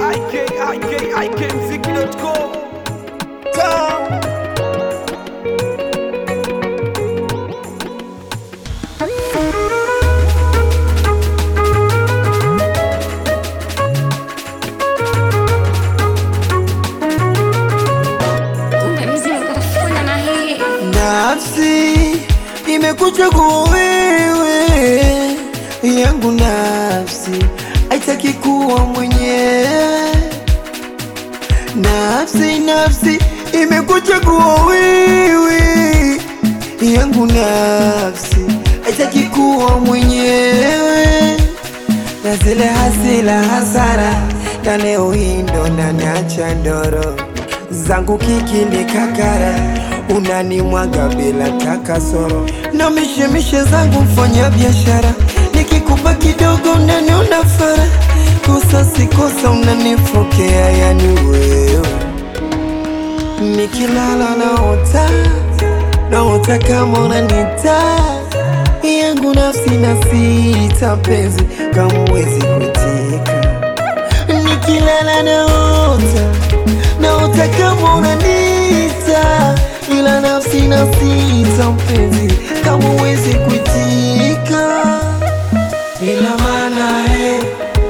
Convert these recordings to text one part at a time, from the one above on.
ikikmziki.com Kumbe mzimu kafuna na hii Nafsi imekuchagua wewe, yangu nafsi haitaki kuwa mwenyewe. Nafsi, nafsi imekuchagua wewe, yangu nafsi haitaki kuwa mwenyewe na zile hasila hasara na leo hii ndo naniacha ndoro zangu kikindi kakara unanimwaga bila takasoro na mishemishe zangu mfanya biashara nikikupa kidogo unaniona fara kosa sikosa unanifokea yani wewe nikilala naota naota kama unanita yangu nafsi na sita penzi kama uwezi kuitika nikilala naota naota kama unanita ila nafsi na sita mpenzi kama uwezi kuitika ila maana eh,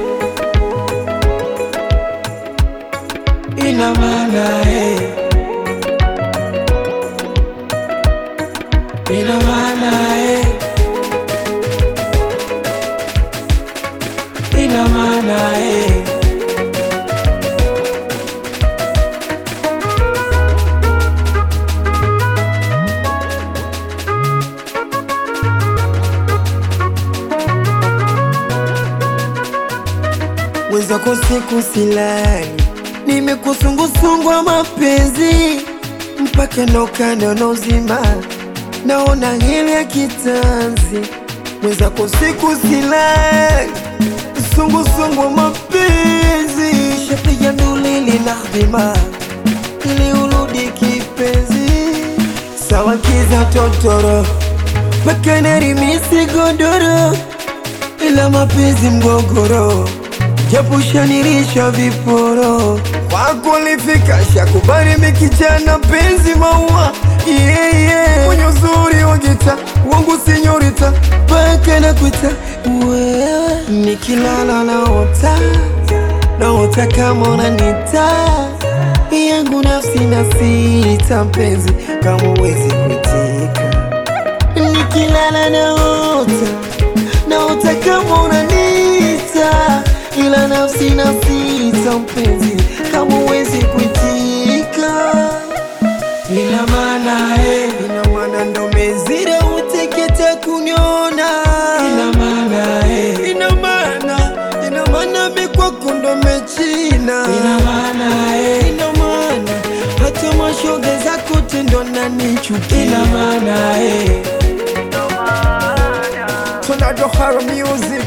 ina maana eh, ina maana eh, ina maana eh. mwenzako siku silali, nimekusungusungwa mapenzi mpaka nokando nozima, naona hili ya kitanzi. Mwenzako siku silali, sungusungwa mapenzi, shapiga nduli linahdima ili urudi kipenzi, sawa kiza totoro mpaka narimisi godoro ila mapenzi mgogoro japoshanirisha viporo kwako lifika shakubali mikijana penzi maua yeah, yeah. mwenye uzuri wa gita wangu sinyorita mpaka nakuita wewe nikilala naota naota kama unanita yangu nafsi na sita mpenzi kama uwezi kuitika nikilala naota naota kama unanita ila nafsi na sita mpenzi kama uwezi kuitika ina maana eh, ina maana ndo mezira uteketa kuniona ina maana eh, ina maana ina maana mikwako ndo mechina ina maana eh, ina maana hata mashoga zako tendo nanichukia ina maana eh. Tornado Horror Music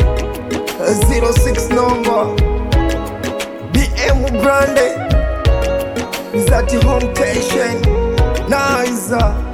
06 number BM Grande Zati Home Station Nice